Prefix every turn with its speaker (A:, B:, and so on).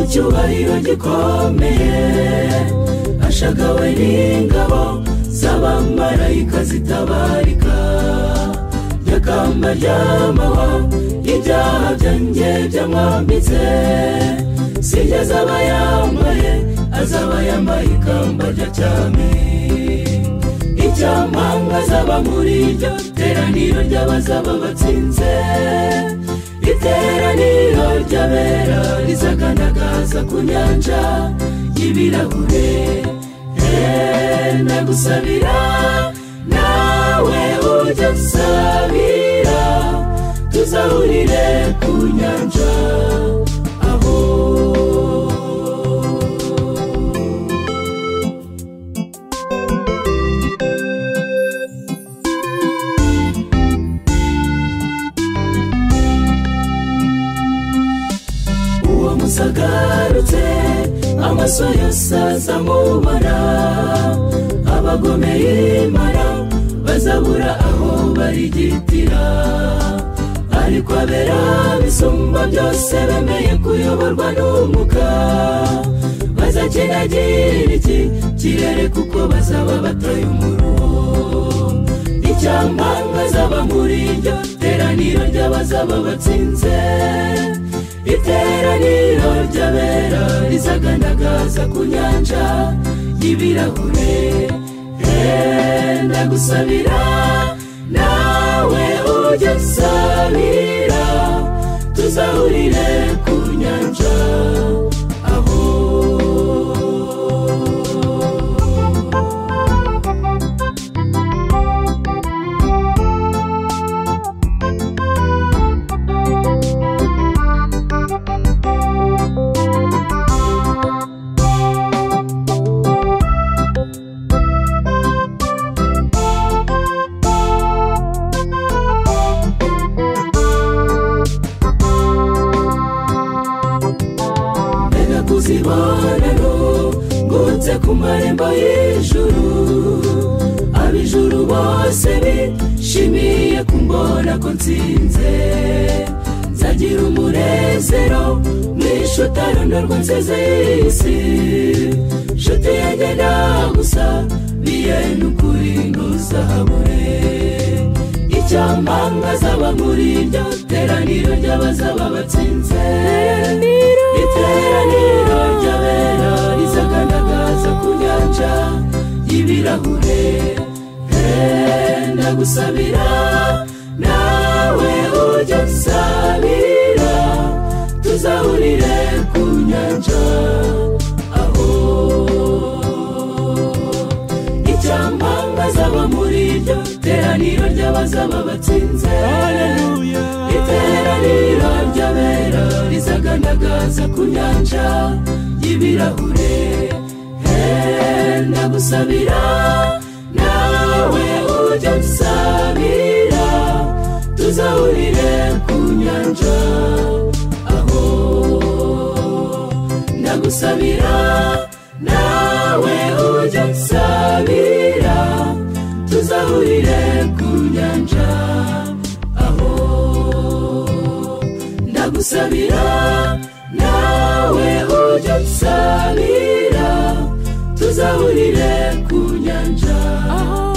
A: icyubahiro gikomeye ashagawe n'ingabo z'abamarayika zitabarika nyakamba ry'amahwa ibyaha byanjye byamwambitse sijya azaba yambaye azaba yambaye ikamba rya cyami icyamanga azaba muri iryo teraniro ry'abazaba batsinze iteraniro ry'abera rizagaragaza ku nyanja y'ibirahure Eh, ndagusabira nawe ujya usabira tuzahurire ku nyanja aho uwo musagarutse amaso yose azamubona abagome y'imana bazabura aho barigitira ariko abera bisumba byose bemeye kuyoborwa n'umuka bazakenagirira iki kirere kuko bazaba bataye umuruho icyamanga zaba muri iryo teraniro ry'abazaba batsinze iteraniro ry'abera rizagaragaza ku nyanja y'ibirahure Eh, ndagusabira nawe ujya usabira tuzahurire ku nyanja aho mbega kuzibonero ngutse ku marembo y'ijuru ab'ijuru bose bishimiye kumbona ko nsinze nzagira umunezero mwishutarundo rw'inzizi y'isi nshuti yanjye gusa biyene ukuri ntuzahabure icyamanga zaba muri iryo teraniro ry'abazaba batsinze iteraniro ry'abera rizagaragaza ku nyanja y'ibirahure Eh, ndagusabira nawe ujya usabira tuzahurire ku nyanja aho icyamanga zaba muri iryo teraniro ry'abazaba batsinze iteraniro ry'abera rizagaragaza ku nyanja y'ibirahure Eh, ndagusabira nawe ujya usabira tuzahurire ku nyanja aho ndagusabira nawe ujya usabira tuzahurire ku nyanja aho ndagusabira nawe ujya usabira tuzahurire ku nyanja aho